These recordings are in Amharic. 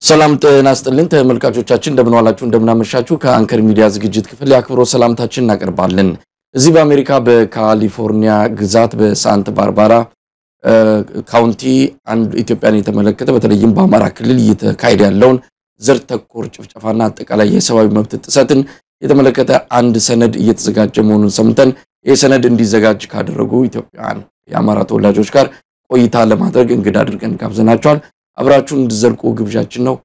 ሰላም ጤና ይስጥልን ተመልካቾቻችን፣ እንደምን ዋላችሁ፣ እንደምን አመሻችሁ። ከአንከር ሚዲያ ዝግጅት ክፍል የአክብሮት ሰላምታችን እናቀርባለን። እዚህ በአሜሪካ በካሊፎርኒያ ግዛት በሳንት ባርባራ ካውንቲ አንድ ኢትዮጵያን የተመለከተ በተለይም በአማራ ክልል እየተካሄደ ያለውን ዘር ተኮር ጭፍጨፋና አጠቃላይ የሰብአዊ መብት ጥሰትን የተመለከተ አንድ ሰነድ እየተዘጋጀ መሆኑን ሰምተን ይህ ሰነድ እንዲዘጋጅ ካደረጉ ኢትዮጵያውያን የአማራ ተወላጆች ጋር ቆይታ ለማድረግ እንግዳ አድርገን ጋብዘናቸዋል። አብራችሁን እንድዘልቁ ግብዣችን ነው።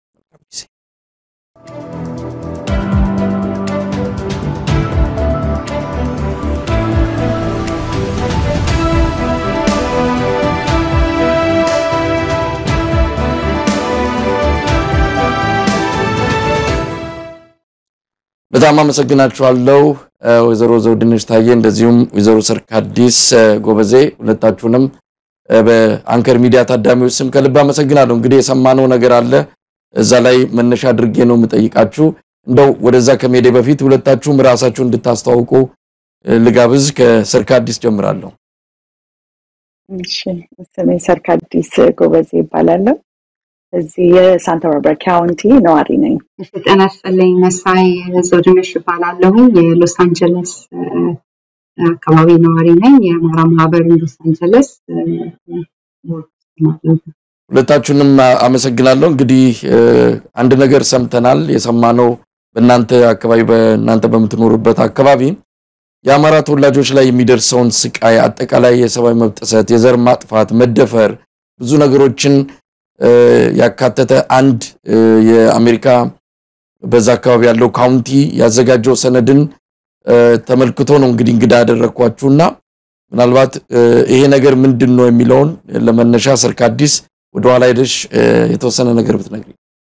በጣም አመሰግናችኋለሁ ወይዘሮ ዘውድነሽ ታዬ እንደዚሁም ወይዘሮ ሰርካዲስ ጎበዜ ሁለታችሁንም በአንከር ሚዲያ ታዳሚዎች ስም ከልብ አመሰግናለሁ። እንግዲህ የሰማነው ነገር አለ እዛ ላይ መነሻ አድርጌ ነው የምጠይቃችሁ። እንደው ወደዛ ከመሄዴ በፊት ሁለታችሁም ራሳችሁ እንድታስተዋውቁ ልጋብዝ። ከሰርካዲስ ጀምራለሁ። እሺ፣ ስሜ ሰርካዲስ ጎበዜ ይባላለሁ። እዚህ የሳንታ ባርባራ ካውንቲ ነዋሪ ነኝ። ጤና ይስጥልኝ። መሳይ ዘውድነሽ እባላለሁ። የሎስ አንጀለስ አካባቢ ነዋሪ ነኝ። የአማራ ማህበር ሎስ አንጀለስ ሁለታችሁንም አመሰግናለሁ። እንግዲህ አንድ ነገር ሰምተናል። የሰማነው በእናንተ አካባቢ በእናንተ በምትኖሩበት አካባቢ የአማራ ተወላጆች ላይ የሚደርሰውን ስቃይ፣ አጠቃላይ የሰብአዊ መብት ጥሰት፣ የዘር ማጥፋት፣ መደፈር ብዙ ነገሮችን ያካተተ አንድ የአሜሪካ በዛ አካባቢ ያለው ካውንቲ ያዘጋጀው ሰነድን ተመልክቶ ነው እንግዲህ እንግዳ ያደረግኳችሁና ምናልባት ይሄ ነገር ምንድን ነው የሚለውን ለመነሻ ሰርካዲስ ወደኋላ ሄደሽ የተወሰነ ነገር ብትነግሪ።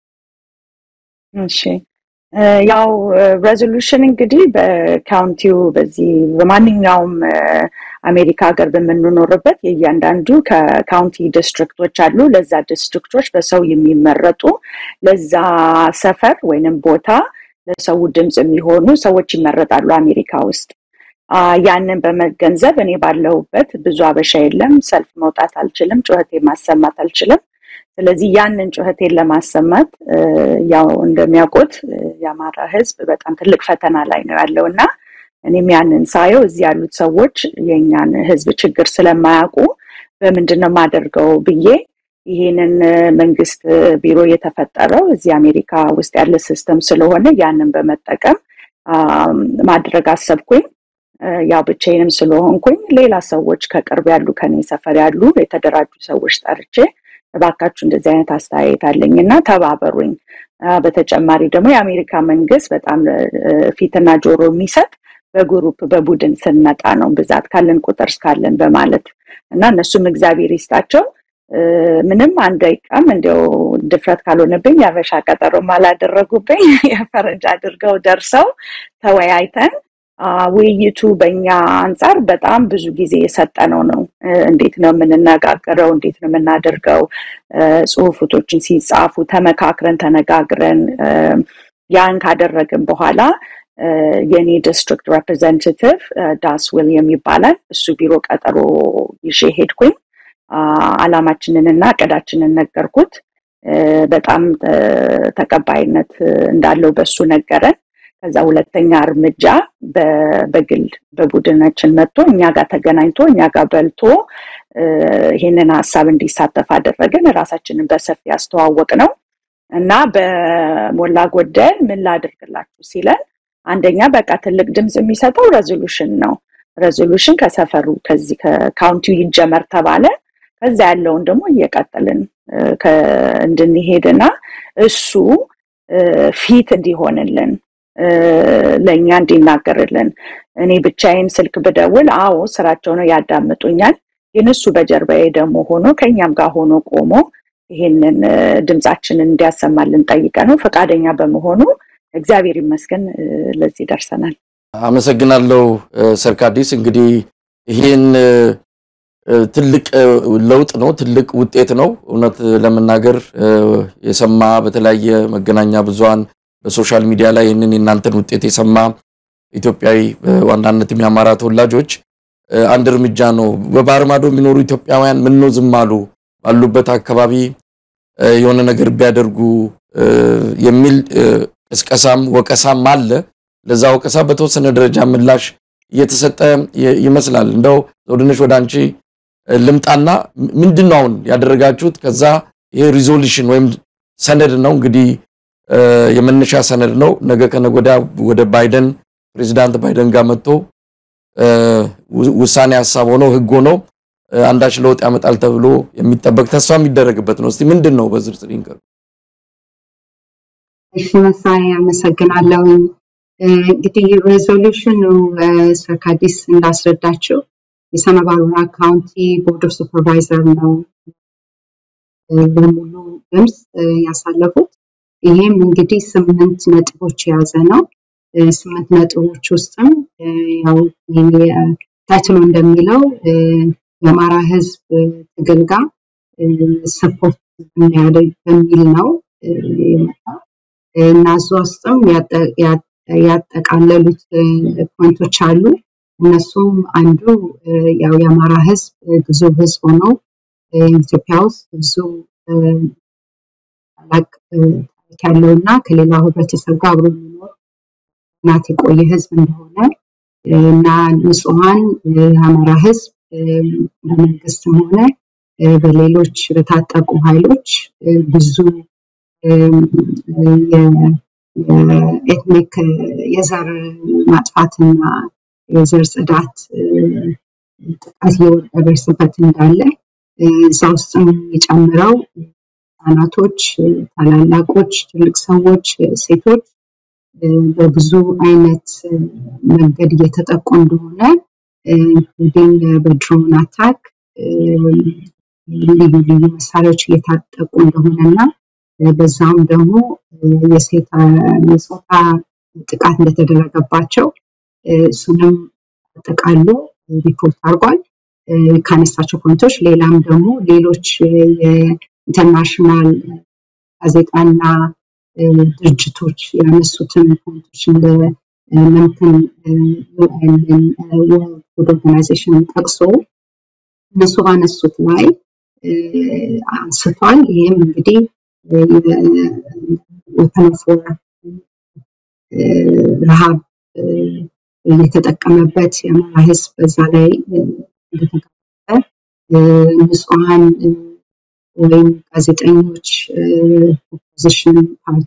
እሺ ያው ሬዞሉሽን እንግዲህ በካውንቲው በዚህ በማንኛውም አሜሪካ ሀገር በምንኖርበት የእያንዳንዱ ከካውንቲ ዲስትሪክቶች አሉ። ለዛ ዲስትሪክቶች በሰው የሚመረጡ ለዛ ሰፈር ወይንም ቦታ ለሰው ድምፅ የሚሆኑ ሰዎች ይመረጣሉ አሜሪካ ውስጥ። ያንን በመገንዘብ እኔ ባለሁበት ብዙ አበሻ የለም፣ ሰልፍ መውጣት አልችልም፣ ጩኸቴ ማሰማት አልችልም። ስለዚህ ያንን ጩኸቴን ለማሰማት ያው እንደሚያውቁት የአማራ ሕዝብ በጣም ትልቅ ፈተና ላይ ነው ያለው እና እኔም ያንን ሳየው እዚህ ያሉት ሰዎች የእኛን ሕዝብ ችግር ስለማያውቁ በምንድን ነው የማደርገው ብዬ ይሄንን መንግስት ቢሮ የተፈጠረው እዚህ አሜሪካ ውስጥ ያለ ሲስተም ስለሆነ ያንን በመጠቀም ማድረግ አሰብኩኝ። ያው ብቻዬንም ስለሆንኩኝ ሌላ ሰዎች ከቅርብ ያሉ ከኔ ሰፈር ያሉ የተደራጁ ሰዎች ጠርቼ እባካችሁ እንደዚህ አይነት አስተያየት አለኝ እና ተባበሩኝ። በተጨማሪ ደግሞ የአሜሪካ መንግስት በጣም ፊትና ጆሮ የሚሰጥ በግሩፕ በቡድን ስንመጣ ነው ብዛት ካለን ቁጥር እስካለን በማለት እና እነሱም እግዚአብሔር ይስጣቸው ምንም አንድ ደቂቃም እንዲያው ድፍረት ካልሆነብኝ የአበሻ ቀጠሮም አላደረጉብኝ የፈረንጅ አድርገው ደርሰው ተወያይተን ውይይቱ በእኛ አንጻር በጣም ብዙ ጊዜ የሰጠነው ነው። እንዴት ነው የምንነጋገረው? እንዴት ነው የምናደርገው? ጽሁፎቶችን ሲጻፉ ተመካክረን ተነጋግረን ያን ካደረግን በኋላ የኔ ዲስትሪክት ሬፕሬዘንታቲቭ ዳስ ዊልያም ይባላል። እሱ ቢሮ ቀጠሮ ይዤ ሄድኩኝ። አላማችንን እና እቅዳችንን ነገርኩት። በጣም ተቀባይነት እንዳለው በሱ ነገረን። ከዛ ሁለተኛ እርምጃ በግል በቡድናችን መጥቶ እኛ ጋር ተገናኝቶ እኛ ጋር በልቶ ይህንን ሀሳብ እንዲሳተፍ አደረግን። ራሳችንን በሰፊ ያስተዋወቅ ነው እና በሞላ ጎደል ምን ላድርግላችሁ ሲለን አንደኛ በቃ ትልቅ ድምፅ የሚሰጠው ሬዞሉሽን ነው። ሬዞሉሽን ከሰፈሩ ከዚህ ከካውንቲው ይጀመር ተባለ። ከዛ ያለውን ደግሞ እየቀጠልን እንድንሄድና እሱ ፊት እንዲሆንልን ለእኛ እንዲናገርልን እኔ ብቻዬን ስልክ ብደውል አዎ ስራቸው ነው ያዳምጡኛል። ግን እሱ በጀርባዬ ደግሞ ሆኖ ከእኛም ጋር ሆኖ ቆሞ ይሄንን ድምፃችንን እንዲያሰማልን ጠይቀ ነው ፈቃደኛ በመሆኑ እግዚአብሔር ይመስገን ለዚህ ደርሰናል። አመሰግናለሁ ሰርካዲስ። እንግዲህ ይህን ትልቅ ለውጥ ነው፣ ትልቅ ውጤት ነው። እውነት ለመናገር የሰማ በተለያየ መገናኛ ብዙሃን በሶሻል ሚዲያ ላይ ይህንን የእናንተን ውጤት የሰማ ኢትዮጵያዊ በዋናነትም የአማራ ተወላጆች አንድ እርምጃ ነው። በባህር ማዶ የሚኖሩ ኢትዮጵያውያን ምን ነው ዝም አሉ? ባሉበት አካባቢ የሆነ ነገር ቢያደርጉ የሚል ቅስቀሳም ወቀሳም አለ። ለዛ ወቀሳ በተወሰነ ደረጃ ምላሽ እየተሰጠ ይመስላል። እንደው ዘውድነሽ ወደ አንቺ ልምጣና ምንድን ነው አሁን ያደረጋችሁት? ከዛ ይሄ ሪዞሉሽን ወይም ሰነድ ነው እንግዲህ የመነሻ ሰነድ ነው። ነገ ከነገ ወዲያ ወደ ባይደን ፕሬዚዳንት ባይደን ጋር መጥቶ ውሳኔ ሀሳብ ሆኖ ህግ ሆኖ አንዳች ለውጥ ያመጣል ተብሎ የሚጠበቅ ተስፋ የሚደረግበት ነው። እስቲ ምንድን ነው በዝርዝር ይንገሩ። እሺ መሳይ አመሰግናለሁ። እንግዲህ ሬዞሉሽኑ ሰርካዲስ እንዳስረዳችው የሳና ባርባራ ካውንቲ ቦርድ ኦፍ ሱፐርቫይዘር ነው በሙሉ ድምፅ ያሳለፉት። ይሄም እንግዲህ ስምንት ነጥቦች የያዘ ነው። ስምንት ነጥቦች ውስጥም ያው ታይትሎ እንደሚለው የአማራ ህዝብ ትግል ጋር ሰፖርት የሚያደርግ በሚል ነው የመጣው እና እዛ ውስጥም ያጠቃለሉት ፖይንቶች አሉ። እነሱም አንዱ ያው የአማራ ህዝብ ብዙ ህዝብ ሆኖ ኢትዮጵያ ውስጥ ብዙ ታላቅ ታሪክ ያለው እና ከሌላው ህብረተሰብ ጋር አብሮ የሚኖር እናት የቆየ ህዝብ እንደሆነ እና ንጹሐን የአማራ ህዝብ በመንግስትም ሆነ በሌሎች በታጠቁ ኃይሎች ብዙ የኤትኒክ የዘር ማጥፋትና የዘር ጽዳት ጥቃት እየደረሰበት እንዳለ እዛ ውስጥም የጨምረው ህጻናቶች፣ ታላላቆች፣ ትልቅ ሰዎች፣ ሴቶች በብዙ አይነት መንገድ እየተጠቁ እንደሆነ ኢንክሉዲንግ በድሮን አታክ ልዩ ልዩ መሳሪያዎች እየታጠቁ እንደሆነና በዛም ደግሞ የጾታ ጥቃት እንደተደረገባቸው እሱንም አጠቃሎ ሪፖርት አድርጓል። ካነሳቸው ፖይንቶች ሌላም ደግሞ ሌሎች የኢንተርናሽናል ጋዜጣና ድርጅቶች ያነሱትን ፖይንቶች እንደ ምንትን ዩኤንን ወርልድ ፉድ ኦርጋናይዜሽን ጠቅሶ እነሱ ባነሱት ላይ አንስቷል። ይህም እንግዲህ ወፐን ኦፍ ዋር ረሃብ የተጠቀመበት የአማራ ህዝብ በዛ ላይ እንደተጋለጠ ንጹሐን ወይም ጋዜጠኞች ኦፖዚሽን ፓርቲ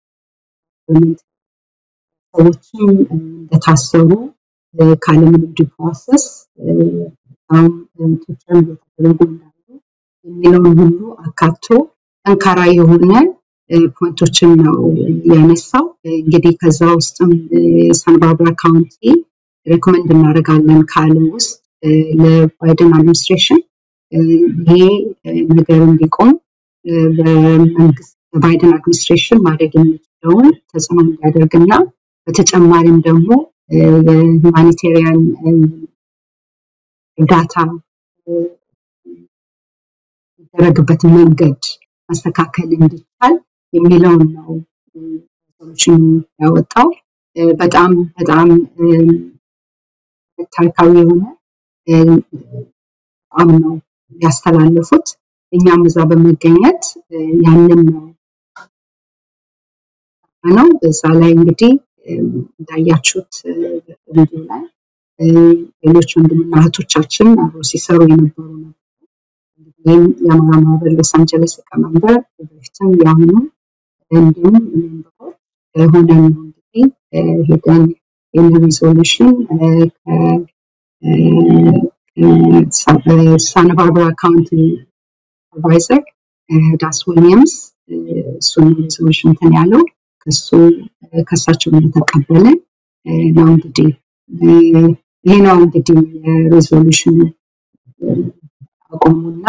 ሰዎችም እንደታሰሩ ካለምንም ዲው ፕሮሰስ በጣም ቶርቸር እየተደረጉ እንዳሉ የሚለውን ሁሉ አካቶ ጠንካራ የሆነ ፖይንቶችን ነው ያነሳው። እንግዲህ ከዛ ውስጥም ሳንባርባራ ካውንቲ ሬኮመንድ እናደርጋለን ካለ ውስጥ ለባይደን አድሚኒስትሬሽን ይሄ ነገር እንዲቆም በመንግስት በባይደን አድሚኒስትሬሽን ማድረግ የሚችለውን ተጽዕኖ እንዲያደርግና በተጨማሪም ደግሞ የሁማኒቴሪያን እርዳታ የሚደረግበት መንገድ ማስተካከል እንዲቻል የሚለውን ነው ሪዞሉሽኑ ያወጣው። በጣም በጣም ታሪካዊ የሆነ አቋም ነው ያስተላለፉት። እኛም እዛ በመገኘት ያንን ነው ነው እዛ ላይ እንግዲህ እንዳያችሁት ቪዲዮ ላይ ሌሎች ወንድምና እህቶቻችን አብሮ ሲሰሩ የነበሩ ነበሩ። ይህም የአማራ ማህበር ሎስ አንጀለስ ሊቀመንበር በፊትም የአሁኑ እንዲሁም ሜምበሮች ሆነን ነው እንግዲህ ሄደን ይህን ሪዞሉሽን ሳን ባርባራ ካውንቲ አድቫይዘር ዳስ ዊሊያምስ እሱን ሪዞሉሽን እንትን ያለው ከሱ ከሳቸው እንደተቀበለ ነው እንግዲህ ይሄ ነው እንግዲህ ሪዞሉሽን አቆሙና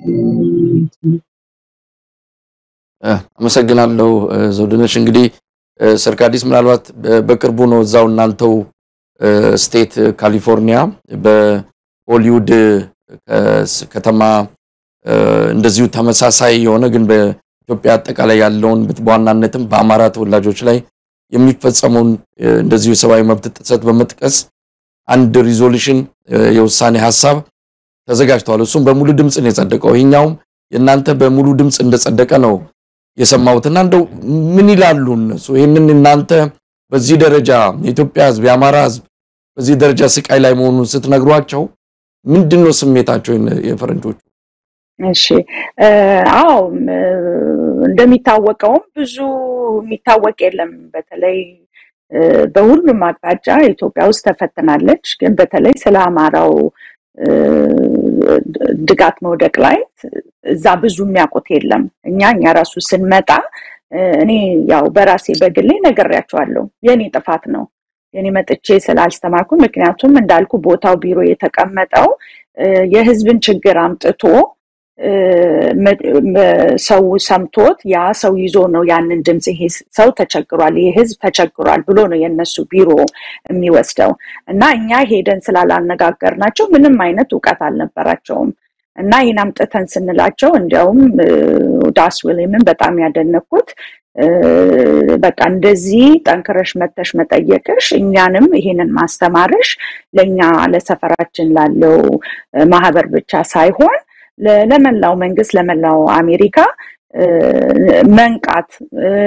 አመሰግናለሁ ዘውድነሽ። እንግዲህ ሰርካዲስ ምናልባት በቅርቡ ነው እዛው እናንተው ስቴት ካሊፎርኒያ በሆሊውድ ከተማ እንደዚሁ ተመሳሳይ የሆነ ግን በኢትዮጵያ አጠቃላይ ያለውን በዋናነትም በአማራ ተወላጆች ላይ የሚፈጸመውን እንደዚሁ የሰብአዊ መብት ጥሰት በመጥቀስ አንድ ሪዞሉሽን የውሳኔ ሀሳብ ተዘጋጅተዋል። እሱም በሙሉ ድምፅ ነው የጸደቀው። ይሄኛውም የእናንተ በሙሉ ድምፅ እንደጸደቀ ነው የሰማሁትና እንደው ምን ይላሉ እነሱ ይህንን እናንተ በዚህ ደረጃ የኢትዮጵያ ሕዝብ የአማራ ሕዝብ በዚህ ደረጃ ስቃይ ላይ መሆኑን ስትነግሯቸው ምንድን ነው ስሜታቸው የፈረንጆቹ? እሺ አዎ እንደሚታወቀውም ብዙ የሚታወቅ የለም። በተለይ በሁሉም አቅጣጫ ኢትዮጵያ ውስጥ ተፈትናለች። ግን በተለይ ስለ አማራው ድጋት መውደቅ ላይ እዛ ብዙ የሚያውቁት የለም። እኛ እኛ ራሱ ስንመጣ እኔ ያው በራሴ በግሌ ነግሬያቸዋለሁ። የኔ ጥፋት ነው የኔ መጥቼ ስላልስተማርኩ። ምክንያቱም እንዳልኩ ቦታው ቢሮ የተቀመጠው የህዝብን ችግር አምጥቶ ሰው ሰምቶት ያ ሰው ይዞ ነው ያንን ድምፅ ይሄ ሰው ተቸግሯል፣ ይሄ ህዝብ ተቸግሯል ብሎ ነው የነሱ ቢሮ የሚወስደው እና እኛ ሄደን ስላላነጋገርናቸው ምንም አይነት እውቀት አልነበራቸውም። እና ይህን አምጥተን ስንላቸው እንዲያውም ዳስ ዊሊምን በጣም ያደነኩት በቃ እንደዚህ ጠንክረሽ መተሽ መጠየቅሽ እኛንም ይሄንን ማስተማርሽ ለእኛ ለሰፈራችን ላለው ማህበር ብቻ ሳይሆን ለመላው መንግስት ለመላው አሜሪካ መንቃት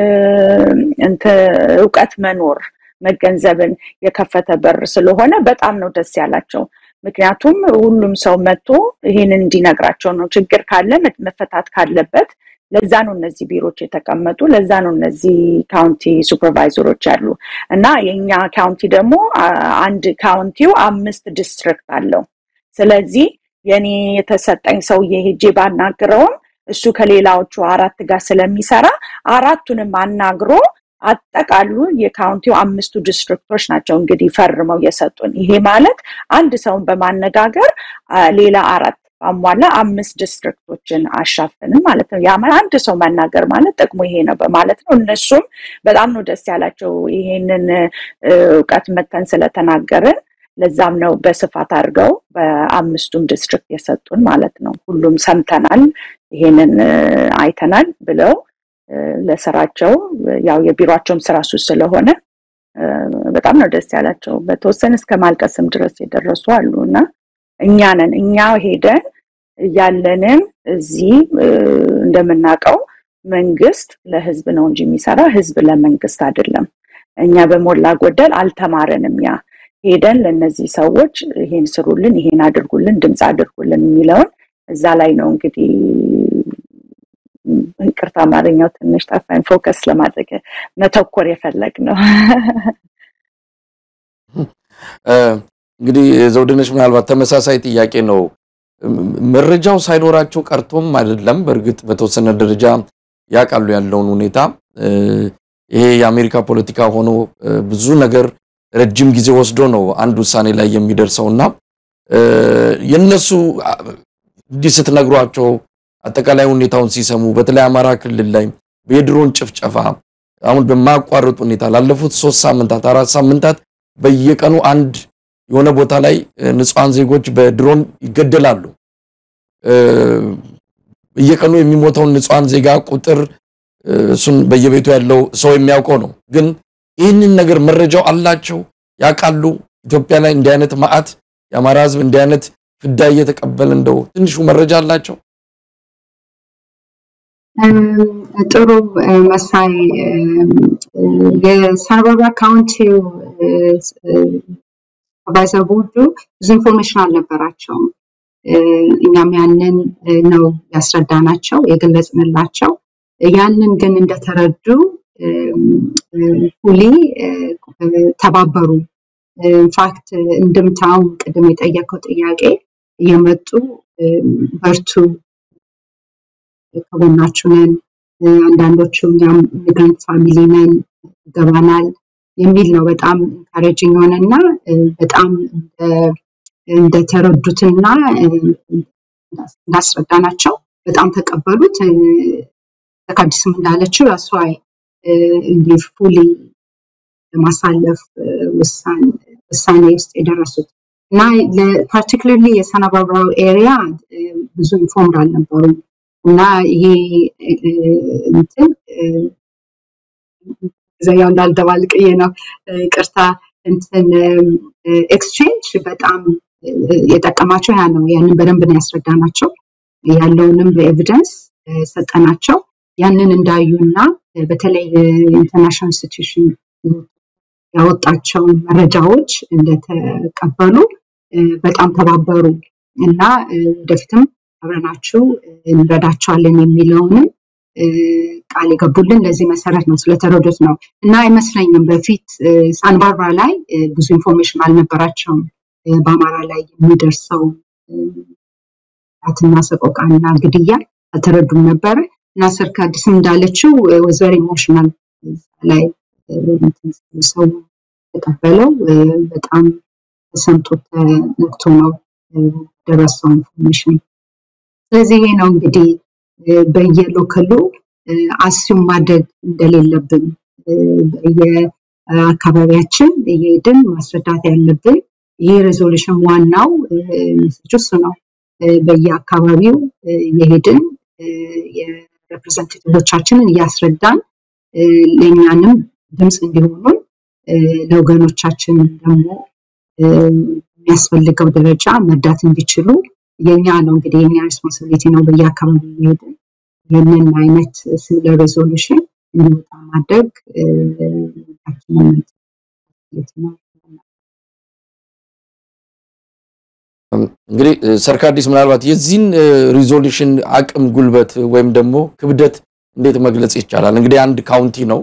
እውቀት መኖር መገንዘብን የከፈተ በር ስለሆነ በጣም ነው ደስ ያላቸው። ምክንያቱም ሁሉም ሰው መጥቶ ይህንን እንዲነግራቸው ነው። ችግር ካለ መፈታት ካለበት ለዛ ነው እነዚህ ቢሮዎች የተቀመጡ፣ ለዛ ነው እነዚህ ካውንቲ ሱፐርቫይዘሮች ያሉ እና የእኛ ካውንቲ ደግሞ አንድ ካውንቲው አምስት ዲስትሪክት አለው። ስለዚህ የኔ የተሰጠኝ ሰውዬ ሄጄ ባናግረውም እሱ ከሌላዎቹ አራት ጋር ስለሚሰራ አራቱንም አናግሮ አጠቃሉ የካውንቲው አምስቱ ዲስትሪክቶች ናቸው እንግዲህ ፈርመው የሰጡን። ይሄ ማለት አንድ ሰውን በማነጋገር ሌላ አራት አሟላ አምስት ዲስትሪክቶችን አሻፍንም ማለት ነው። ያ አንድ ሰው ማናገር ማለት ጥቅሙ ይሄ ነው በማለት ነው። እነሱም በጣም ነው ደስ ያላቸው ይሄንን እውቀት መተን ስለተናገርን። ለዛም ነው በስፋት አድርገው በአምስቱም ዲስትሪክት የሰጡን ማለት ነው። ሁሉም ሰምተናል፣ ይሄንን አይተናል ብለው ለስራቸው ያው የቢሮቸውም ስራ እሱ ስለሆነ በጣም ነው ደስ ያላቸው። በተወሰነ እስከ ማልቀስም ድረስ የደረሱ አሉ እና እኛንን እኛ ሄደን ያለንን እዚህ እንደምናውቀው መንግስት ለህዝብ ነው እንጂ የሚሰራ ህዝብ ለመንግስት አይደለም። እኛ በሞላ ጎደል አልተማረንም። ያ ሄደን ለእነዚህ ሰዎች ይሄን ስሩልን፣ ይሄን አድርጉልን፣ ድምፅ አድርጉልን የሚለውን እዛ ላይ ነው እንግዲህ ይቅርታ አማርኛው ትንሽ ጠፋኝ። ፎከስ ለማድረግ መተኮር የፈለግ ነው። እንግዲህ ዘውድነሽ ምናልባት ተመሳሳይ ጥያቄ ነው። መረጃው ሳይኖራቸው ቀርቶም አይደለም። በእርግጥ በተወሰነ ደረጃ ያውቃሉ ያለውን ሁኔታ። ይሄ የአሜሪካ ፖለቲካ ሆኖ ብዙ ነገር ረጅም ጊዜ ወስዶ ነው አንድ ውሳኔ ላይ የሚደርሰውና የነሱ እንዲህ ስትነግሯቸው አጠቃላይ ሁኔታውን ሲሰሙ በተለይ አማራ ክልል ላይ የድሮን ጭፍጨፋ አሁን በማያቋርጥ ሁኔታ ላለፉት ሶስት ሳምንታት አራት ሳምንታት በየቀኑ አንድ የሆነ ቦታ ላይ ንጹሐን ዜጎች በድሮን ይገደላሉ። በየቀኑ የሚሞተውን ንጹሐን ዜጋ ቁጥር እሱን በየቤቱ ያለው ሰው የሚያውቀው ነው። ግን ይህንን ነገር መረጃው አላቸው፣ ያውቃሉ። ኢትዮጵያ ላይ እንዲህ አይነት መዓት የአማራ ሕዝብ እንዲህ አይነት ፍዳ እየተቀበለ እንደው ትንሹ መረጃ አላቸው። ጥሩ መሳይ የሳንባራ ካውንቲው ሱፐርቫይዘር ቦርዱ ብዙ ኢንፎርሜሽን አልነበራቸውም። እኛም ያንን ነው ያስረዳናቸው የገለጽንላቸው። ያንን ግን እንደተረዱ ሁሌ ተባበሩ። ኢንፋክት እንድምታውን ቅድም የጠየቀው ጥያቄ እየመጡ በርቱ ከጎናችሁ ነን፣ አንዳንዶቹ እኛም ኢሚግራንት ፋሚሊ ነን ይገባናል የሚል ነው። በጣም ኢንካሬጂንግ የሆነ እና በጣም እንደተረዱትና እንዳስረዳናቸው በጣም ተቀበሉት። ተካዲስም እንዳለችው ያስዋይ እንዲህ ፉሊ ለማሳለፍ ውሳኔ ውስጥ የደረሱት እና ፓርቲክለርሊ የሰናባብራው ኤሪያ ብዙ ኢንፎርምድ አልነበሩም እና ይሄ እንትን ዘያው እንዳልደባልቅዬ ነው ይቅርታ እንትን ኤክስቼንጅ በጣም የጠቀማቸው ያ ነው። ያንን በደንብ ነው ያስረዳናቸው። ያለውንም በኤቪደንስ ሰጠናቸው። ያንን እንዳዩና በተለይ ኢንተርናሽናል ኢንስቲትዩሽን ያወጣቸውን መረጃዎች እንደተቀበሉ በጣም ተባበሩ እና ወደፊትም አብረናችሁ እንረዳቸዋለን የሚለውንም ቃል የገቡልን ለዚህ መሰረት ነው፣ ስለተረዱት ነው እና አይመስለኝም በፊት ሳንባርባ ላይ ብዙ ኢንፎርሜሽን አልነበራቸውም በአማራ ላይ የሚደርሰው ትና ሰቆቃና ግድያ አልተረዱም ነበረ እና ሰርክ አዲስም እንዳለችው ወዘር ኢሞሽናል ላይ ሰው ተቀበለው በጣም ተሰምቶ ተነክቶ ነው ደረሰው ኢንፎርሜሽን። ስለዚህ ይሄ ነው እንግዲህ በየሎከሉ አስዩም ማድረግ እንደሌለብን በየአካባቢያችን እየሄድን ማስረዳት ያለብን ይህ ሬዞሉሽን ዋናው ሜሴጅ እሱ ነው። በየአካባቢው የሄድን የሬፕሬዘንታቲቮቻችንን እያስረዳን ለእኛንም ድምፅ እንዲሆኑን ለወገኖቻችን ደግሞ የሚያስፈልገው ደረጃ መርዳት እንዲችሉ የኛ ነው እንግዲህ የኛ ሬስፖንሲቢሊቲ ነው። በየአካባቢ እየሄድን ይህንን አይነት ሲሚለር ሬዞሉሽን እንዲወጣ ማድረግ ነው። እንግዲህ ሰርካዲስ ምናልባት የዚህን ሪዞሉሽን አቅም ጉልበት ወይም ደግሞ ክብደት እንዴት መግለጽ ይቻላል? እንግዲህ አንድ ካውንቲ ነው።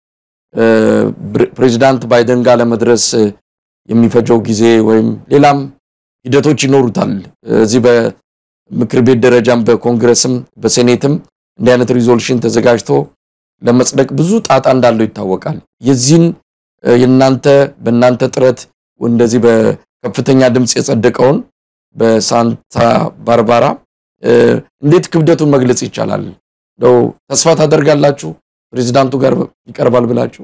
ፕሬዚዳንት ባይደን ጋር ለመድረስ የሚፈጀው ጊዜ ወይም ሌላም ሂደቶች ይኖሩታል። እዚህ በምክር ቤት ደረጃም በኮንግረስም በሴኔትም እንዲህ አይነት ሪዞሉሽን ተዘጋጅቶ ለመጽደቅ ብዙ ጣጣ እንዳለው ይታወቃል። የዚህን የእናንተ በእናንተ ጥረት እንደዚህ በከፍተኛ ድምፅ የጸደቀውን በሳንታ ባርባራ እንዴት ክብደቱን መግለጽ ይቻላል? እንደው ተስፋ ታደርጋላችሁ ፕሬዚዳንቱ ጋር ይቀርባል ብላችሁ?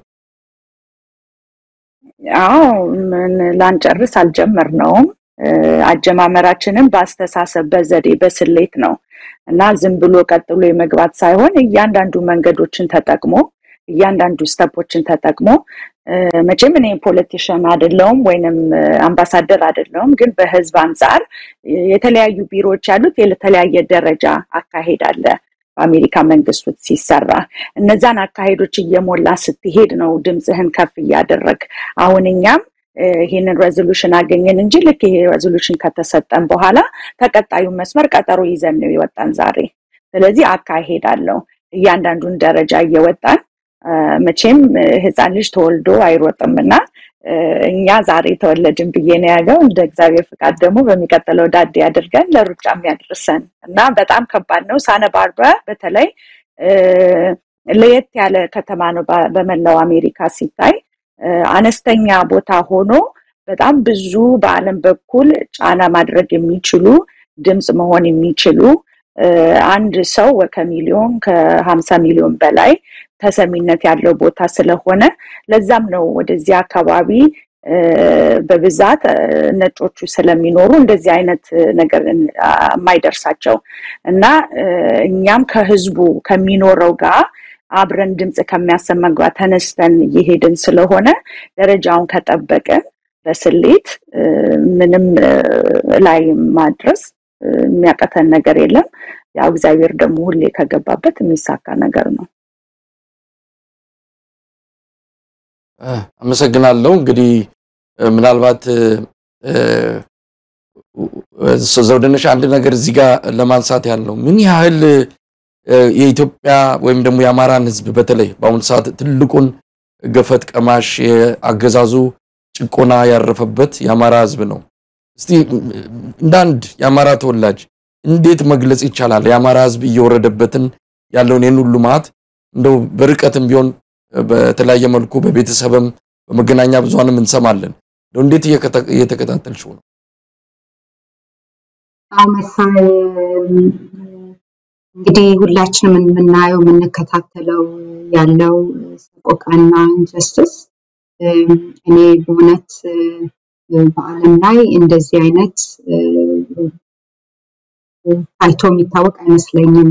አዎ ምን ላንጨርስ አልጀመርነውም። አጀማመራችንም በአስተሳሰብ በዘዴ በስሌት ነው እና ዝም ብሎ ቀጥሎ የመግባት ሳይሆን እያንዳንዱ መንገዶችን ተጠቅሞ እያንዳንዱ ስተፖችን ተጠቅሞ መቼም እኔ ፖለቲሽን አይደለውም ወይንም አምባሳደር አይደለውም፣ ግን በህዝብ አንጻር የተለያዩ ቢሮዎች ያሉት የተለያየ ደረጃ አካሄድ አለ። በአሜሪካ መንግስት ውስጥ ሲሰራ እነዛን አካሄዶች እየሞላ ስትሄድ ነው ድምፅህን ከፍ እያደረግ አሁን እኛም ይህንን ሬዞሉሽን አገኘን እንጂ ልክ ይሄ ሬዞሉሽን ከተሰጠን በኋላ ተቀጣዩ መስመር ቀጠሮ ይዘን ነው የወጣን ዛሬ። ስለዚህ አካሄድ አለው። እያንዳንዱን ደረጃ እየወጣን መቼም ህፃን ልጅ ተወልዶ አይሮጥም እና እኛ ዛሬ ተወለድን ብዬ ነው ያለው። እንደ እግዚአብሔር ፍቃድ ደግሞ በሚቀጥለው ዳዴ አድርገን ለሩጫ የሚያደርሰን እና በጣም ከባድ ነው። ሳነ ባርበራ በተለይ ለየት ያለ ከተማ ነው በመላው አሜሪካ ሲታይ አነስተኛ ቦታ ሆኖ በጣም ብዙ በዓለም በኩል ጫና ማድረግ የሚችሉ ድምፅ መሆን የሚችሉ አንድ ሰው ከሚሊዮን ከሀምሳ ሚሊዮን በላይ ተሰሚነት ያለው ቦታ ስለሆነ ለዛም ነው ወደዚህ አካባቢ በብዛት ነጮቹ ስለሚኖሩ እንደዚህ አይነት ነገር የማይደርሳቸው እና እኛም ከህዝቡ ከሚኖረው ጋር አብረን ድምፅ ከሚያሰማ ጋር ተነስተን እየሄድን ስለሆነ ደረጃውን ከጠበቅን በስሌት ምንም ላይ ማድረስ የሚያቀተን ነገር የለም። ያው እግዚአብሔር ደግሞ ሁሌ ከገባበት የሚሳካ ነገር ነው። አመሰግናለሁ። እንግዲህ ምናልባት ዘውድነሽ አንድ ነገር እዚህ ጋር ለማንሳት ያለው ምን ያህል የኢትዮጵያ ወይም ደግሞ የአማራን ህዝብ በተለይ በአሁኑ ሰዓት ትልቁን ገፈት ቀማሽ የአገዛዙ ጭቆና ያረፈበት የአማራ ህዝብ ነው። እስቲ እንደ አንድ የአማራ ተወላጅ እንዴት መግለጽ ይቻላል? የአማራ ህዝብ እየወረደበትን ያለውን ይህን ሁሉ መዓት እንደው በርቀትም ቢሆን በተለያየ መልኩ በቤተሰብም በመገናኛ ብዙሃንም እንሰማለን። እንደው እንዴት እየተከታተልሽው ነው? አዎ መሳይ እንግዲህ ሁላችንም የምናየው የምንከታተለው ያለው ሰቆቃና ኢንጀስቲስ እኔ በእውነት በዓለም ላይ እንደዚህ አይነት ታይቶ የሚታወቅ አይመስለኝም።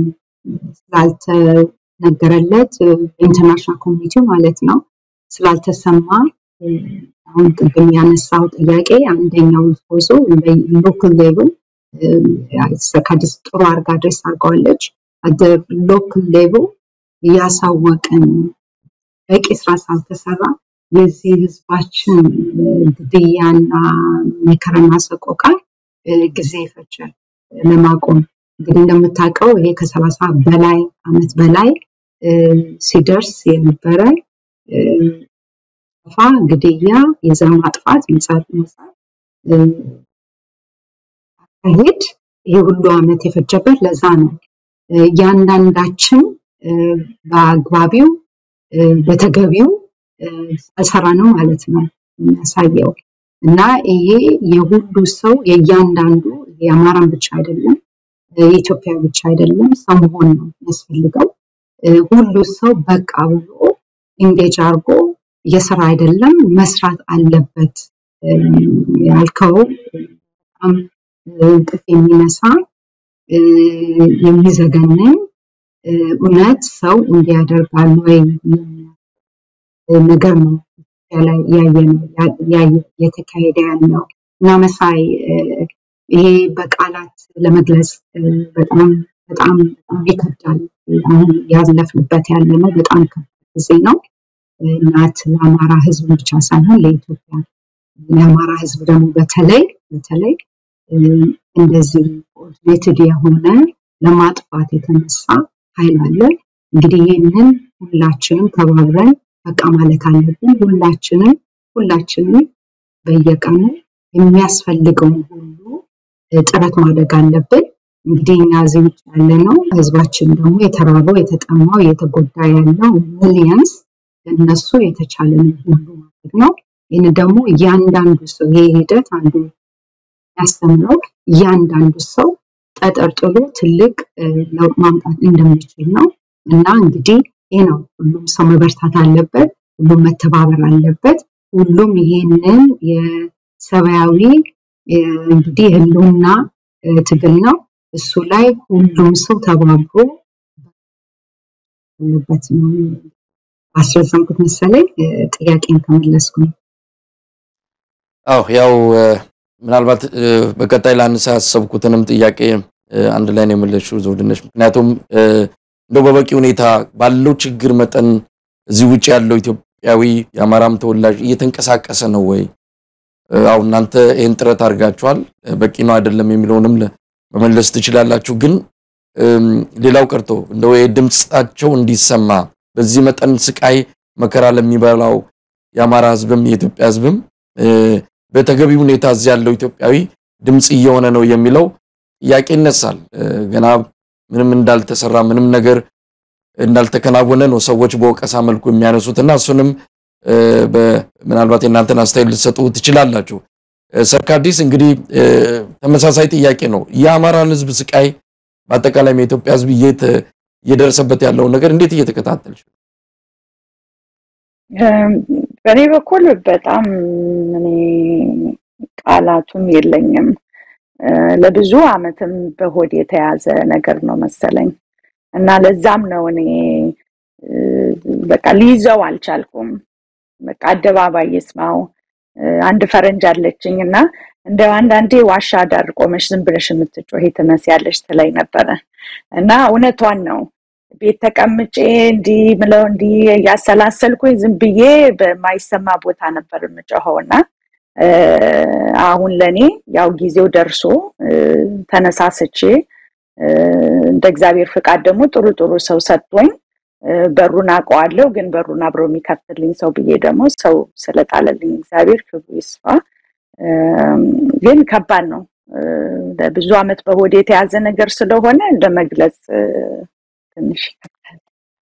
ስላልተነገረለት በኢንተርናሽናል ኮሚኒቲው ማለት ነው ስላልተሰማ አሁን ቅድም ያነሳው ጥያቄ አንደኛው ፎዞ ሎካል ሌቭል ከአዲስ ጥሩ አርጋ ድሬስ አድርገዋለች። ሎካል ሌቭል እያሳወቅን በቂ ስራ ሳልተሰራ የዚህ ህዝባችን ግድያና መከራና ሰቆቃ ጊዜ ይፈጃል ለማቆም። እንግዲህ እንደምታውቀው ይሄ ከሰላሳ በላይ አመት በላይ ሲደርስ የነበረ ፋ ግድያ፣ የዘር ማጥፋት፣ መጻት መጻት አካሄድ ይሄ ሁሉ አመት የፈጀበት ለዛ ነው። እያንዳንዳችን በአግባቢው በተገቢው አልሰራ ነው ማለት ነው የሚያሳየው እና ይሄ የሁሉ ሰው የእያንዳንዱ የአማራን ብቻ አይደለም የኢትዮጵያ ብቻ አይደለም ሰው መሆን ነው የሚያስፈልገው። ሁሉ ሰው በቃ ብሎ ኢንጌጅ አድርጎ እየሰራ አይደለም መስራት አለበት ያልከው በጣም እንቅልፍ የሚነሳ የሚዘገንን እውነት ሰው እንዲያደርጋል ወይ ነገር ነው ላይ እየተካሄደ ያለው እና መሳይ ይሄ በቃላት ለመግለጽ በጣም በጣም በጣም ይከብዳል። አሁን ያለፍንበት ያለ ነው በጣም ከባድ ጊዜ ነው። እናት ለአማራ ህዝብ ብቻ ሳይሆን ለኢትዮጵያ የአማራ ህዝብ ደግሞ በተለይ በተለይ እንደዚህ ኮኦርዲኔትድ የሆነ ለማጥፋት የተነሳ ኃይል አለ። እንግዲህ ይህንን ሁላችንም ተባብረን በቃ ማለት አለብን። ሁላችንም ሁላችንም በየቀኑ የሚያስፈልገውን ሁሉ ጥረት ማድረግ አለብን። እንግዲህ እኛ እዚህ ውጭ ያለ ነው ህዝባችን ደግሞ የተራበው የተጠማው እየተጎዳ ያለው ሚሊየንስ ለእነሱ የተቻለን ሁሉ ማድረግ ነው። ይህን ደግሞ እያንዳንዱ ሰው ይሄ ሂደት አንዱ ያስተምረው እያንዳንዱ ሰው ተጠርጥሎ ትልቅ ለውጥ ማምጣት እንደሚችል ነው እና እንግዲህ ይህ ነው ሁሉም ሰው መበርታት አለበት። ሁሉም መተባበር አለበት። ሁሉም ይሄንን የሰብአዊ እንግዲህ ህልውና ትግል ነው። እሱ ላይ ሁሉም ሰው ተባብሮ አለበት ነው። አስረዘምኩት መሰለኝ። ጥያቄን ከመለስኩ ነው። አዎ ያው ምናልባት በቀጣይ ላነሳ ያሰብኩትንም ጥያቄ አንድ ላይ ነው የመለስሽው ዘውድነሽ። ምክንያቱም እንደው በበቂ ሁኔታ ባለው ችግር መጠን እዚህ ውጭ ያለው ኢትዮጵያዊ የአማራም ተወላጅ እየተንቀሳቀሰ ነው ወይ? አው እናንተ ይህን ጥረት አድርጋችኋል፣ በቂ ነው አይደለም የሚለውንም መመለስ ትችላላችሁ። ግን ሌላው ቀርቶ እንደው ድምጻቸው እንዲሰማ በዚህ መጠን ስቃይ መከራ ለሚበላው የአማራ ህዝብም የኢትዮጵያ ህዝብም በተገቢ ሁኔታ እዚህ ያለው ኢትዮጵያዊ ድምፅ እየሆነ ነው የሚለው ጥያቄ ይነሳል። ገና ምንም እንዳልተሰራ ምንም ነገር እንዳልተከናወነ ነው ሰዎች በወቀሳ መልኩ የሚያነሱትና እሱንም ምናልባት የእናንተን አስተያየት ልትሰጡ ትችላላችሁ። ሰርካዲስ እንግዲህ ተመሳሳይ ጥያቄ ነው። የአማራን ህዝብ ስቃይ በአጠቃላይ የኢትዮጵያ ህዝብ እየደረሰበት ያለውን ነገር እንዴት እየተከታተልሽ? በእኔ በኩል በጣም እኔ ቃላቱም የለኝም። ለብዙ አመትም በሆድ የተያዘ ነገር ነው መሰለኝ እና ለዛም ነው እኔ በቃ ሊይዘው አልቻልኩም። በቃ አደባባይ ይስማው። አንድ ፈረንጅ አለችኝ እና እንደ አንዳንዴ ዋሻ ዳር ቆመሽ ዝም ብለሽ የምትጮሂ ትመስያለሽ ትለኝ ነበረ እና እውነቷን ነው። ቤት ተቀምጬ እንዲህ ምለው እንዲህ እያሰላሰልኩኝ ዝም ብዬ በማይሰማ ቦታ ነበር የምጮኸው እና አሁን ለእኔ ያው ጊዜው ደርሶ ተነሳስቼ እንደ እግዚአብሔር ፍቃድ ደግሞ ጥሩ ጥሩ ሰው ሰጥቶኝ በሩን አውቀዋለሁ፣ ግን በሩን አብሮ የሚከፍትልኝ ሰው ብዬ ደግሞ ሰው ስለጣለልኝ እግዚአብሔር ክብሩ ይስፋ። ግን ከባድ ነው። ለብዙ አመት በሆድ የተያዘ ነገር ስለሆነ ለመግለጽ ትንሽ ይከብዳል።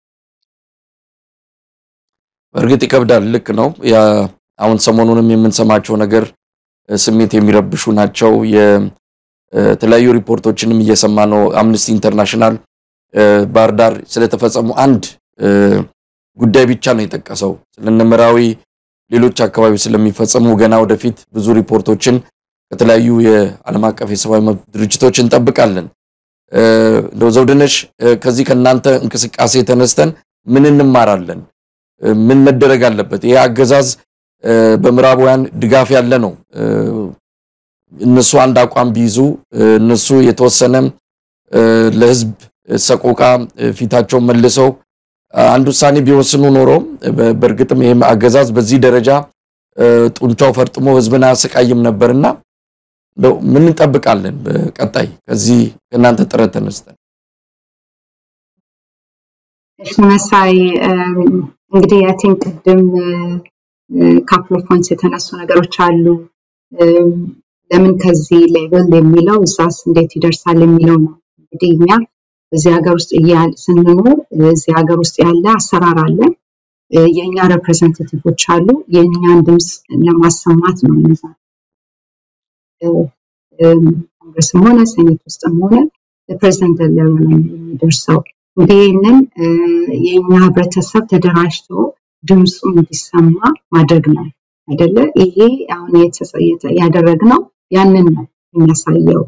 በእርግጥ ይከብዳል። ልክ ነው። አሁን ሰሞኑንም የምንሰማቸው ነገር ስሜት የሚረብሹ ናቸው። የተለያዩ ሪፖርቶችንም እየሰማ ነው። አምነስቲ ኢንተርናሽናል ባህር ዳር ስለተፈጸሙ አንድ ጉዳይ ብቻ ነው የጠቀሰው። ስለነመራዊ ሌሎች አካባቢ ስለሚፈጸሙ ገና ወደፊት ብዙ ሪፖርቶችን ከተለያዩ የዓለም አቀፍ የሰብአዊ መብት ድርጅቶች እንጠብቃለን። እንደው ዘውድነሽ ከዚህ ከእናንተ እንቅስቃሴ ተነስተን ምን እንማራለን? ምን መደረግ አለበት? ይሄ አገዛዝ በምዕራባውያን ድጋፍ ያለ ነው። እነሱ አንድ አቋም ቢይዙ እነሱ የተወሰነ ለህዝብ ሰቆቃ ፊታቸውን መልሰው አንድ ውሳኔ ቢወስኑ ኖሮ በእርግጥም ይህም አገዛዝ በዚህ ደረጃ ጡንቻው ፈርጥሞ ህዝብን አያሰቃይም ነበርና እንደው ምን እንጠብቃለን በቀጣይ ከዚህ ከእናንተ ጥረት ተነስተን? እሺ መሳይ እንግዲህ አይ ቲንክ ቅድም ካፕል ኦፍ ፖይንትስ የተነሱ ነገሮች አሉ። ለምን ከዚህ ሌቭል የሚለው እዛስ እንዴት ይደርሳል የሚለው ነው። እንግዲህ እኛ እዚህ ሀገር ውስጥ ስንኖር እዚህ ሀገር ውስጥ ያለ አሰራር አለ። የእኛ ሬፕሬዘንታቲቮች አሉ። የእኛን ድምፅ ለማሰማት ነው እነዛ ኮንግረስም ሆነ ሴኔት ውስጥም ሆነ ፕሬዚደንት ሌቨል ላይ የሚደርሰው እንግዲህ ይህንን የእኛ ህብረተሰብ ተደራጅቶ ድምፁ እንዲሰማ ማድረግ ነው አይደለ? ይሄ አሁን ያደረግነው ያንን ነው የሚያሳየው።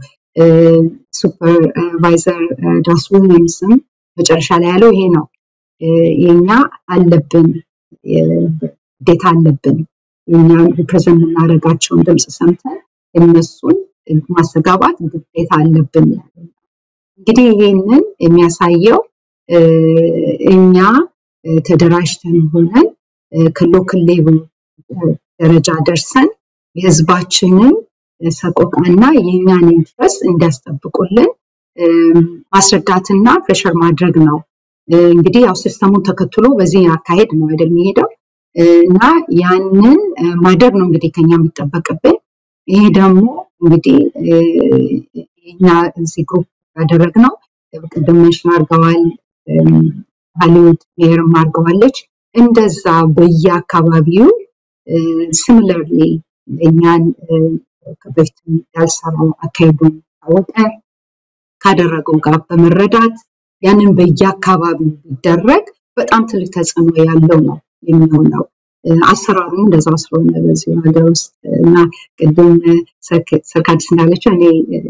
ሱፐርቫይዘር ዳስ ዊሊያምስም መጨረሻ ላይ ያለው ይሄ ነው። የኛ አለብን ግዴታ አለብን የኛ ሪፕሬዘንት የምናደርጋቸውን ድምፅ ሰምተን እነሱን ማስተጋባት ግዴታ አለብን ያለ እንግዲህ ይሄንን የሚያሳየው እኛ ተደራጅተን ሆነን ከሎክል ሌቭል ደረጃ ደርሰን የህዝባችንን ሰቆቃና የእኛን ኢንትረስት እንዲያስጠብቁልን ማስረዳትና ፕሬሸር ማድረግ ነው። እንግዲህ ያው ሲስተሙን ተከትሎ በዚህ አካሄድ ነው አይደል የሚሄደው እና ያንን ማድረግ ነው እንግዲህ ከኛ የሚጠበቅብን። ይሄ ደግሞ እንግዲህ እኛ እዚህ ግሩፕ ያደረግነው ቅድም መንሽን አድርገዋል፣ ሀሊውድ ሜየርም አድርገዋለች። እንደዛ በየአካባቢው ሲሚለርሊ እኛን በፊት ያልሰራው አካሄዱን ታወቀ ካደረገው ጋር በመረዳት ያንን በየአካባቢው ቢደረግ በጣም ትልቅ ተጽዕኖ ያለው ነው የሚሆነው። አሰራሩም እንደዛው ስለሆነ በዚህ ሀገር ውስጥ እና ቅድም ሰርካዲስ እንዳለችው እኔ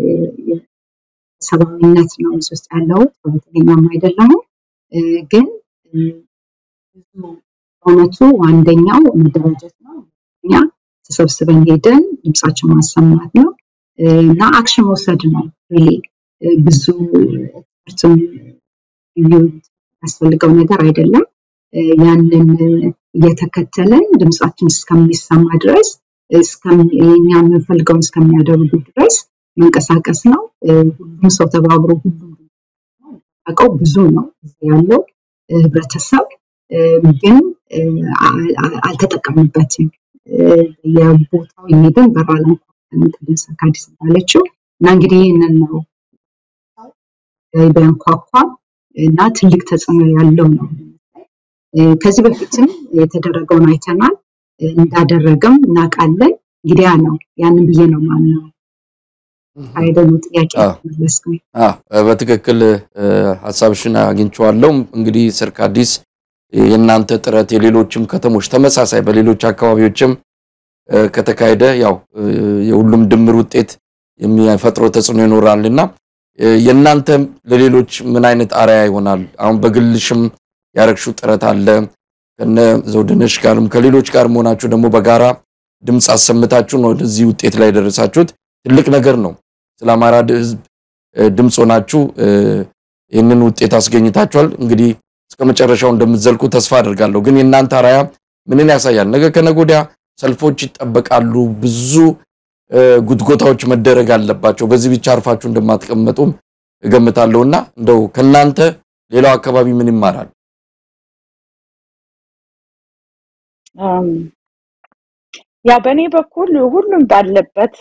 ሰብአዊነት ነው እዚህ ውስጥ ያለው ፖለቲከኛም አይደለሁም። ግን ብዙ በእውነቱ አንደኛው መደራጀት ነው። እኛ ተሰብስበን ሄደን ድምፃችን ማሰማት ነው እና አክሽን መውሰድ ነው ሪሊ ብዙ ኤክስፐርትም ያስፈልገው ነገር አይደለም። ያንን እየተከተለን ድምፃችን እስከሚሰማ ድረስ የኛ የምንፈልገውን እስከሚያደርጉ ድረስ መንቀሳቀስ ነው። ሁሉም ሰው ተባብሮ ሁሉም አውቀው ብዙ ነው ያለው ህብረተሰብ ግን አልተጠቀምበትም። የቦታው የሚሄድን በራላ ቅድም ሰርካዲስ እንዳለችው እና እንግዲህ ይህንን ነው ቢያንኳኳ እና ትልቅ ተጽዕኖ ያለው ነው። ከዚህ በፊትም የተደረገውን አይተናል፣ እንዳደረገም እናውቃለን። እንግዲህ ያ ነው ያንን ብዬ ነው ማምነው። አይደሉ ጥያቄ መለስኩኝ። በትክክል ሀሳብሽን አግኝቼዋለሁ። እንግዲህ ሰርካዲስ የእናንተ ጥረት የሌሎችም ከተሞች ተመሳሳይ በሌሎች አካባቢዎችም ከተካሄደ ያው የሁሉም ድምር ውጤት የሚፈጥረው ተጽዕኖ ይኖራልና የእናንተ ለሌሎች ምን አይነት አርያ ይሆናል? አሁን በግልሽም ያረግሹ ጥረት አለ ከነ ዘውድነሽ ጋርም ከሌሎች ጋር መሆናችሁ ደግሞ በጋራ ድምፅ አሰምታችሁ ነው ወደዚህ ውጤት ላይ የደረሳችሁት። ትልቅ ነገር ነው። ስለ አማራ ህዝብ ድምፅ ሆናችሁ ይህንን ውጤት አስገኝታችኋል። እንግዲህ እስከ መጨረሻው እንደምትዘልቁ ተስፋ አድርጋለሁ። ግን የእናንተ አርአያ ምንን ያሳያል? ነገ ከነገ ወዲያ ሰልፎች ይጠበቃሉ። ብዙ ጉትጎታዎች መደረግ አለባቸው። በዚህ ብቻ አርፋችሁ እንደማትቀመጡም እገምታለሁና እንደው ከእናንተ ሌላው አካባቢ ምን ይማራል? ያው በእኔ በኩል ሁሉም ባለበት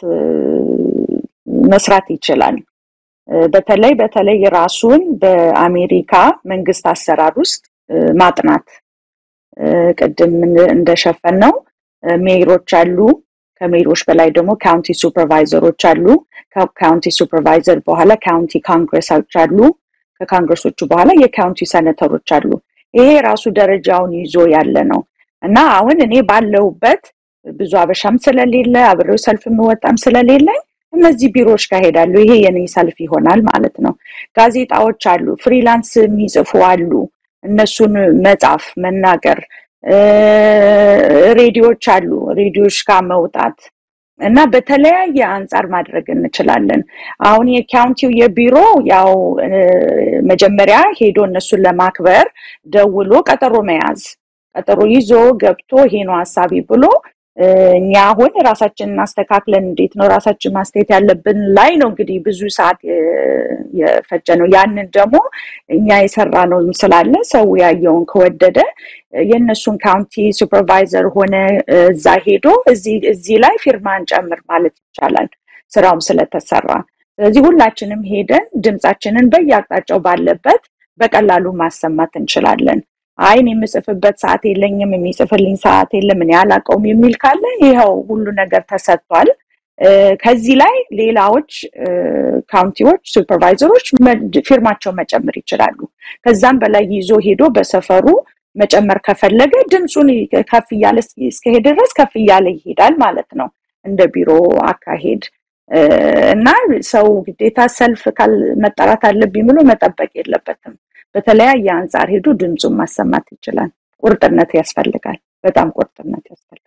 መስራት ይችላል። በተለይ በተለይ ራሱን በአሜሪካ መንግስት አሰራር ውስጥ ማጥናት ቅድም እንደሸፈን ነው ሜይሮች አሉ። ከሜይሮች በላይ ደግሞ ካውንቲ ሱፐርቫይዘሮች አሉ። ከካውንቲ ሱፐርቫይዘር በኋላ ካውንቲ ካንግረሶች አሉ። ከካንግረሶቹ በኋላ የካውንቲ ሰነተሮች አሉ። ይሄ ራሱ ደረጃውን ይዞ ያለ ነው እና አሁን እኔ ባለሁበት ብዙ አበሻም ስለሌለ አብሬው ሰልፍ የምወጣም ስለሌለኝ እነዚህ ቢሮዎች ጋር ሄዳለሁ። ይሄ የኔ ሰልፍ ይሆናል ማለት ነው። ጋዜጣዎች አሉ፣ ፍሪላንስ የሚጽፉ አሉ። እነሱን መጻፍ፣ መናገር፣ ሬዲዮዎች አሉ። ሬዲዮዎች ጋር መውጣት እና በተለያየ አንጻር ማድረግ እንችላለን። አሁን የካውንቲው የቢሮ ያው መጀመሪያ ሄዶ እነሱን ለማክበር ደውሎ ቀጠሮ መያዝ ቀጠሮ ይዞ ገብቶ ይሄ ነው ሀሳቢ ብሎ እኛ አሁን ራሳችንን አስተካክለን እንዴት ነው ራሳችን ማስተያየት ያለብን ላይ ነው እንግዲህ ብዙ ሰዓት የፈጀ ነው። ያንን ደግሞ እኛ የሰራ ነው ስላለ ሰው ያየውን ከወደደ የእነሱን ካውንቲ ሱፐርቫይዘር ሆነ እዛ ሄዶ እዚህ ላይ ፊርማን ጨምር ማለት ይቻላል ስራውም ስለተሰራ። ስለዚህ ሁላችንም ሄደን ድምፃችንን በየአቅጣጫው ባለበት በቀላሉ ማሰማት እንችላለን። አይን የምጽፍበት ሰዓት የለኝም፣ የሚጽፍልኝ ሰዓት የለም፣ እኔ አላውቀውም የሚል ካለ ይኸው ሁሉ ነገር ተሰጥቷል። ከዚህ ላይ ሌላዎች ካውንቲዎች ሱፐርቫይዘሮች ፊርማቸው መጨመር ይችላሉ። ከዛም በላይ ይዞ ሄዶ በሰፈሩ መጨመር ከፈለገ ድምፁን ከፍ እያለ እስከሄደ ድረስ ከፍ እያለ ይሄዳል ማለት ነው እንደ ቢሮ አካሄድ እና ሰው ግዴታ ሰልፍ መጠራት አለብኝ ብሎ መጠበቅ የለበትም። በተለያየ አንጻር ሄዶ ድምፁን ማሰማት ይችላል። ቁርጥነት ያስፈልጋል። በጣም ቁርጥነት ያስፈልጋል።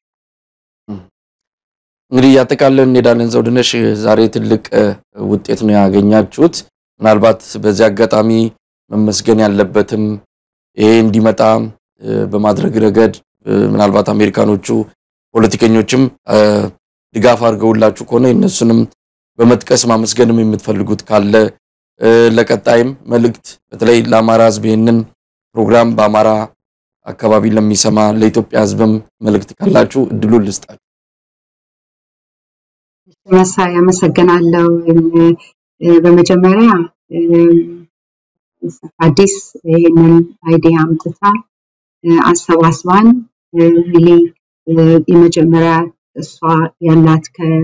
እንግዲህ እያጠቃለን እንሄዳለን። ዘውድነሽ ዛሬ ትልቅ ውጤት ነው ያገኛችሁት። ምናልባት በዚህ አጋጣሚ መመስገን ያለበትም ይሄ እንዲመጣ በማድረግ ረገድ ምናልባት አሜሪካኖቹ ፖለቲከኞችም ድጋፍ አድርገውላችሁ ከሆነ እነሱንም በመጥቀስ ማመስገንም የምትፈልጉት ካለ ለቀጣይም መልእክት በተለይ ለአማራ ሕዝብ ይህንን ፕሮግራም በአማራ አካባቢ ለሚሰማ ለኢትዮጵያ ሕዝብም መልእክት ካላችሁ እድሉን ልስጣችሁ። መሳይ አመሰግናለሁ። በመጀመሪያ አዲስ ይህንን አይዲያ አምጥታ አሰባስባን ሪሊ የመጀመሪያ እሷ ያላት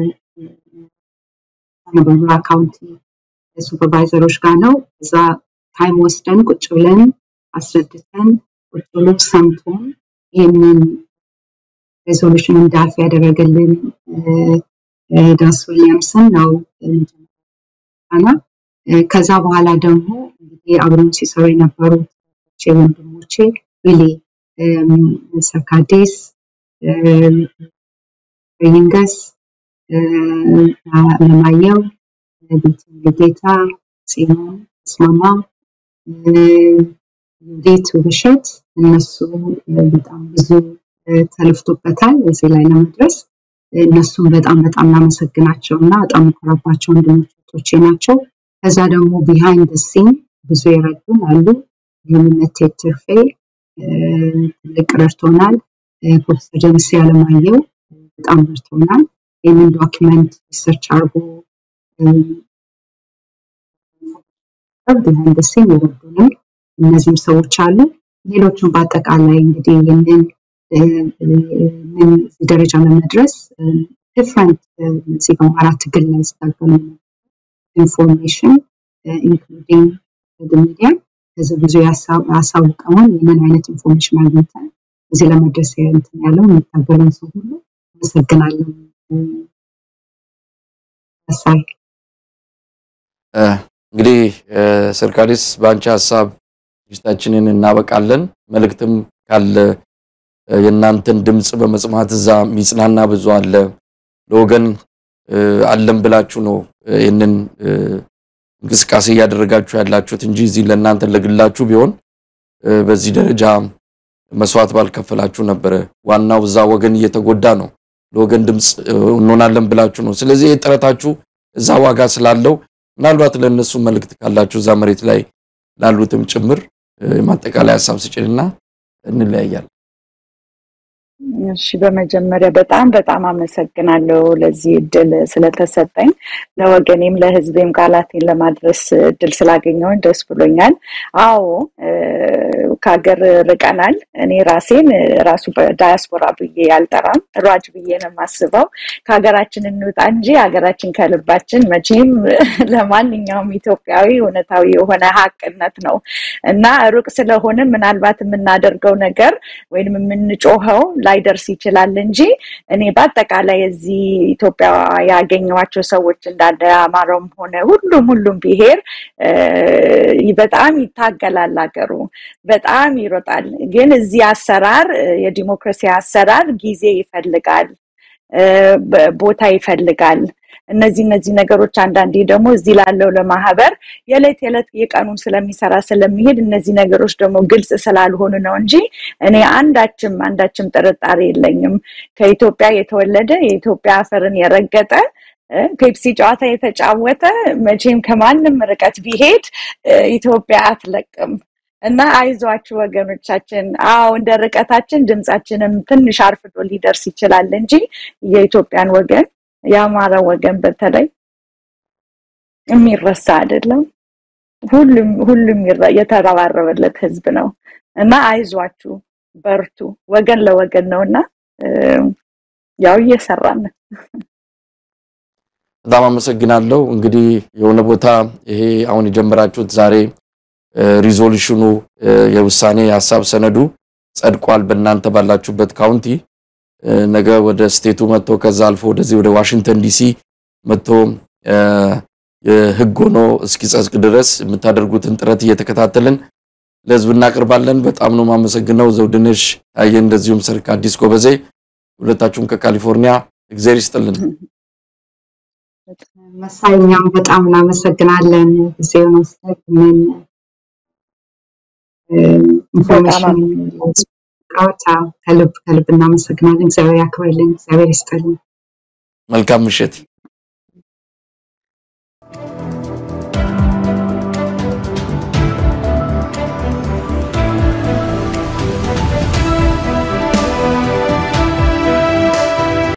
ከነበራ ካውንቲ ሱፐርቫይዘሮች ጋር ነው። እዛ ታይም ወስደን ቁጭ ብለን አስረድተን ቁጭ ብሎ ሰምቶን ይህንን ሬዞሉሽን እንዳልፍ ያደረገልን ዳስ ዊሊያምስን ነው እና ከዛ በኋላ ደግሞ እንግዲህ አብረን ሲሰሩ የነበሩት ወንድሞቼ ሪሊ ሰርካዴስ ይንገስ አለማየሁ ጌታ ጽዮን ስማማ ዩዲት ውብሸት እነሱ በጣም ብዙ ተለፍቶበታል እዚህ ላይ ለመድረስ እነሱም በጣም በጣም ላመሰግናቸው እና በጣም የኮራባቸው ወንድሞቼ ናቸው። ከዛ ደግሞ ቢሃይንድ ሲን ብዙ የረዱን አሉ። የምነት ትርፌ ትልቅ ረድቶናል። ፕሮፌሰር ደምሴ አለማየሁ በጣም ረድቶናል። ይህንን ዶኪመንት ሪሰርች አድርጎ ቢሃይንድ ሲን የረዱንም እነዚህም ሰዎች አሉ። ሌሎቹም በአጠቃላይ እንግዲህ ይህንን ምን ደረጃ ለመድረስ ዲፍረንት እዚህ በአማራ ትግል ላይ ስታገሉ ኢንፎርሜሽን ኢንክሉዲንግ ሚዲያ ከዚህ ብዙ ያሳውቀውን ይህንን አይነት ኢንፎርሜሽን አግኝተን እዚህ ለመድረስ እንትን ያለው የሚታገለን ሰው ሁሉ አመሰግናለን። ሳይ እንግዲህ ሰርካሪስ በአንቺ ሀሳብ ዝግጅታችንን እናበቃለን። መልእክትም ካለ የእናንተን ድምፅ በመስማት እዛ ሚጽናና ብዙ አለ። ለወገን አለም ብላችሁ ነው ይህንን እንቅስቃሴ እያደረጋችሁ ያላችሁት እንጂ እዚህ ለእናንተ ለግላችሁ ቢሆን በዚህ ደረጃ መስዋዕት ባልከፈላችሁ ነበረ። ዋናው እዛ ወገን እየተጎዳ ነው። ለወገን ድምፅ እንሆናለን ብላችሁ ነው። ስለዚህ ይህ ጥረታችሁ እዛ ዋጋ ስላለው ምናልባት ለእነሱ መልእክት ካላችሁ እዛ መሬት ላይ ላሉትም ጭምር የማጠቃላይ ሀሳብ ስጭንና እንለያያለን። እሺ በመጀመሪያ በጣም በጣም አመሰግናለሁ ለዚህ እድል ስለተሰጠኝ ለወገኔም ለህዝቤም ቃላቴን ለማድረስ እድል ስላገኘውን ደስ ብሎኛል። አዎ ከሀገር ርቀናል። እኔ ራሴን ራሱ ዳያስፖራ ብዬ ያልጠራም ሯጭ ብዬ ነው የማስበው። ከሀገራችን እንውጣ እንጂ ሀገራችን ከልባችን መቼም ለማንኛውም ኢትዮጵያዊ እውነታዊ የሆነ ሀቅነት ነው እና ሩቅ ስለሆነ ምናልባት የምናደርገው ነገር ወይም የምንጮኸው ላይደርስ ይችላል እንጂ እኔ በአጠቃላይ እዚህ ኢትዮጵያ ያገኘዋቸው ሰዎች እንዳለ አማራውም ሆነ ሁሉም ሁሉም ብሄር በጣም ይታገላል ሀገሩ በጣም ይሮጣል። ግን እዚህ አሰራር የዲሞክራሲ አሰራር ጊዜ ይፈልጋል። ቦታ ይፈልጋል። እነዚህ እነዚህ ነገሮች አንዳንዴ ደግሞ እዚህ ላለው ለማህበር የዕለት የዕለት የቀኑን ስለሚሰራ ስለሚሄድ እነዚህ ነገሮች ደግሞ ግልጽ ስላልሆኑ ነው እንጂ እኔ አንዳችም አንዳችም ጥርጣሬ የለኝም። ከኢትዮጵያ የተወለደ የኢትዮጵያ አፈርን የረገጠ ፔፕሲ ጨዋታ የተጫወተ መቼም ከማንም ርቀት ቢሄድ ኢትዮጵያ አትለቅም እና አይዟችሁ ወገኖቻችን። አዎ እንደ ርቀታችን ድምፃችንም ትንሽ አርፍዶ ሊደርስ ይችላል እንጂ የኢትዮጵያን ወገን የአማራ ወገን በተለይ የሚረሳ አይደለም። ሁሉም ሁሉም የተረባረበለት ህዝብ ነው እና አይዟችሁ፣ በርቱ። ወገን ለወገን ነው እና ያው እየሰራን ነው። በጣም አመሰግናለሁ። እንግዲህ የሆነ ቦታ ይሄ አሁን የጀመራችሁት ዛሬ ሪዞሉሽኑ የውሳኔ ሀሳብ ሰነዱ ጸድቋል በእናንተ ባላችሁበት ካውንቲ ነገ ወደ ስቴቱ መጥቶ ከዛ አልፎ ወደዚህ ወደ ዋሽንግተን ዲሲ መጥቶ የህግ ሆኖ እስኪጸድቅ ድረስ የምታደርጉትን ጥረት እየተከታተልን ለህዝብ እናቀርባለን። በጣም ነው የማመሰግነው ዘውድነሽ ታየ፣ እንደዚሁም ሰርክ አዲስ ጎበዜ፣ ሁለታችሁም ከካሊፎርኒያ እግዚአብሔር ይስጥልን። መሳይኛም በጣም እናመሰግናለን ጊዜውን ወስደህ ምን ኢንፎርሜሽን ቃወታ ከልብ ከልብ እናመሰግናለን። እግዚአብሔር ያክብርልን፣ እግዚአብሔር ይስጥልን። መልካም ምሽት።